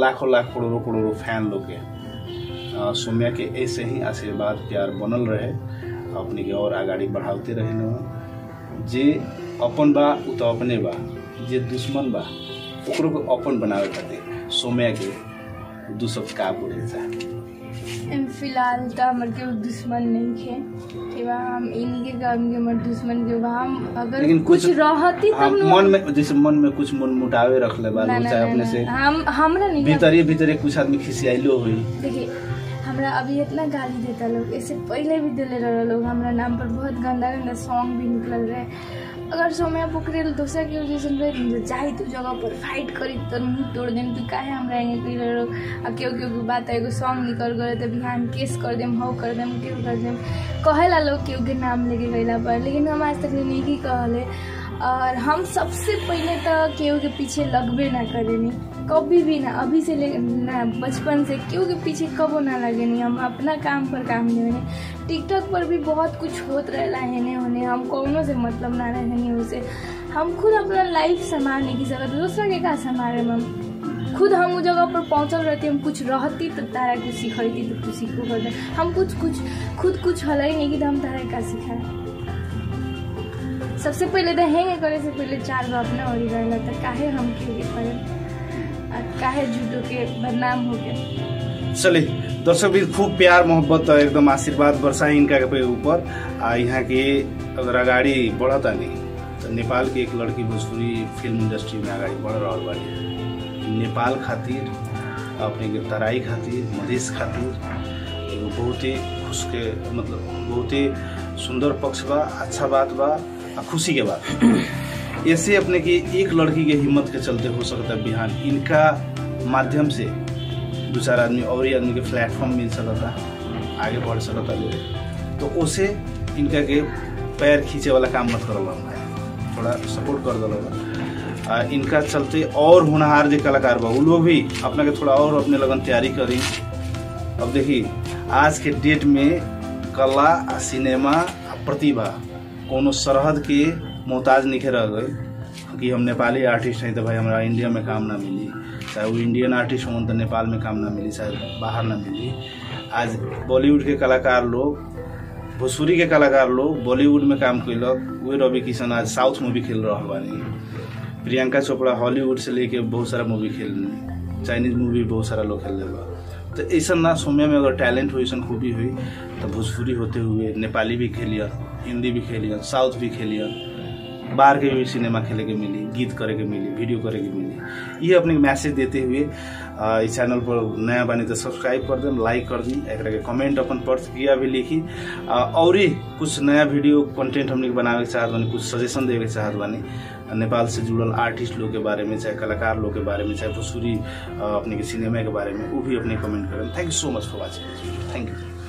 लाखों लाख करोड़ों करोड़ों फैन लोग के अ, सौम्या के ऐसे ही आशीर्वाद प्यार बनल रहे अपने के और आगाड़ी बढ़ाते रहे न जे अपन बा उ तो अपने बा जे दुश्मन बा ओकरो को अपन बनावे खातिर सौम्या के दू सब का बोले चाहे एम फिलहाल त हमर केहू दुश्मन नहीं खे कि बा हम इन्हीं के काम के हमर दुश्मन के बा हम अगर लेकिन कुछ कुछ- रहती हम तब मन में जैसे मन में कुछ मन मुटावे रखले बा ना लोग ना चाहे ना अपने ना, से हम हमरा नहीं भीतरे भीतरे कुछ आदमी खिसियाइलो हुई देखिए हमरा अभी इतना गाली देता लोग इससे पहले भी दिले रहे लोग हमरा नाम पर बहुत गंदा गंदा सॉन्ग भी निकल रहे अगर सोम्या पोखरेल दूसरा के वजह से रहे तो जाई तू जगह पर फाइट करी तो मुंह तोड़ देम तू काहे हमरा एंगे कही रहे लोग आ केहू केहू के बात एगो सॉन्ग निकल गए तो बिहान केस कर देम हौ कर देम केहू कर देम कहेला लोग केहू के नाम लेके गईला पर लेकिन हम आज तक नहीं की कहले और हम सबसे पहले तो केहू के पीछे लगबे ना करेनी कभी भी ना अभी से ले ना बचपन से केहू के पीछे कबो ना लगेनी हम अपना काम पर काम देवेनी टिकटॉक पर भी बहुत कुछ होत रहेला हेने होने हम कौनो से मतलब ना रहेनी उसे हम खुद अपना लाइफ संभाल नहीं की सकत दूसरा के का संभाले हम खुद हम उस जगह पर पहुंचल रहती हम कुछ रहती तो तारा कुछ सिखती तो तू सीखो कर दे हम कुछ कुछ खुद कुछ हल ही नहीं कि तो हम तारा का सिखाए सबसे पहले तो हैंग करे से पहले चार गो अपना ओरी रहेला तो काहे हम क्यों के करे आ काहे झूठो के बदनाम हो गए चले दर्शक भी खूब प्यार मोहब्बत और एकदम आशीर्वाद बरसाई इनका के ऊपर आ यहाँ के अगर अगाडि बढ़ता नहीं तो नेपाल के एक लड़की भोजपुरी फिल्म इंडस्ट्री में अगाडि बढ़ रहा बाड़ी नेपाल खातिर अपने के तराई खातिर मधेश खातिर एगो बहुत ही खुश के मतलब बहुत ही सुंदर पक्ष बा अच्छा बात बा आ खुशी के बात ऐसे अपने की एक लड़की के हिम्मत के चलते हो सकता है बिहान इनका माध्यम से दो चार आदमी और ही आदमी के प्लेटफॉर्म मिल सकता आगे बढ़ सकता लोग तो उसे इनका के पैर खींचे वाला काम मत करल थोड़ा सपोर्ट कर दल आ इनका चलते और होनहार जो कलाकार बा उ लोग भी अपना के थोड़ा और अपने लगन तैयारी करी अब देखी आज के डेट में कला आ सिनेमा आ प्रतिभा कोनो सरहद के मोहताज नहीं रह गए कि हम नेपाली आर्टिस्ट हैं तो भाई हमारा इंडिया में काम ना मिली चाहे वो इंडियन आर्टिस्ट हों तो नेपाल में काम ना मिली चाहे बाहर ना मिली आज बॉलीवुड के कलाकार लोग भोजपुरी के कलाकार लोग बॉलीवुड में काम कैलक वही रवि किशन आज साउथ मूवी खेल रहा बानी प्रियंका चोपड़ा हॉलीवुड से लेके बहुत सारा मूवी खेल चाइनीज मूवी बहुत सारा लोग खेल बा तो ऐसा ना सौम्या में अगर टैलेंट हुई ऐसा खूबी हुई तो भोजपुरी होते हुए नेपाली भी खेलियन हिंदी भी खेलियन साउथ भी खेलियन बाहर के भी सिनेमा खेले के मिली गीत करे के मिली वीडियो करे के मिली ये अपने मैसेज देते हुए अ, इस चैनल पर नया बनी तो सब्सक्राइब कर दें लाइक कर दी एक के कमेंट अपन प्रतिक्रिया भी लिखी अ, और ही कुछ नया वीडियो कंटेंट हमने के बनावे के चाहत बानी कुछ सजेशन देवे के चाहत बानी नेपाल से जुड़ल आर्टिस्ट लोग के बारे में चाहे कलाकार लोग के बारे में चाहे भोजपुरी अ, अपने के सिनेमा के बारे में वो भी अपने कमेंट करें thank you so much for watching thank you